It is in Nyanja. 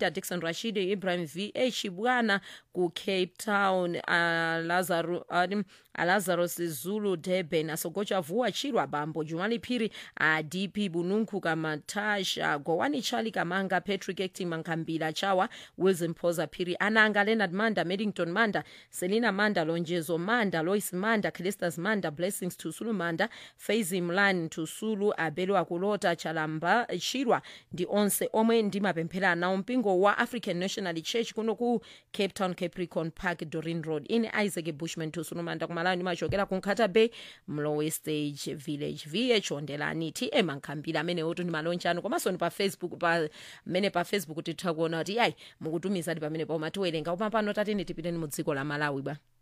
peter dixon rashid ibrahim v h bwana ku cape town alazaro um, alazarus zulu durban asogotsha vuwa chirwa bambo jumali phiri adp bununku kamatasha gowani chali kamanga patrick acting mankambila chawa wilson poza phiri ananga leonard manda maddington manda selina manda lonjezo manda lois manda calistas manda blessings tusulu manda faizi mlan tusulu abelo akulota chalamba chirwa ndi onse omwe ndimapemphera nawo mpingo wa african national church kuno ku cape town capricorn park dorin road ine isaac bushman tusulu manda kumalawi ndimachokera ku nkhata bay mlowe stage village vh ondelani tm ankhambira amene otu ndi malonjano komanso ni pa facebook pa mmene pa facebook titha kuona kuti ayi mukutumizadi pamene pauma tiwerenga koma pano tatene tipiteni mu dziko la malawi bwa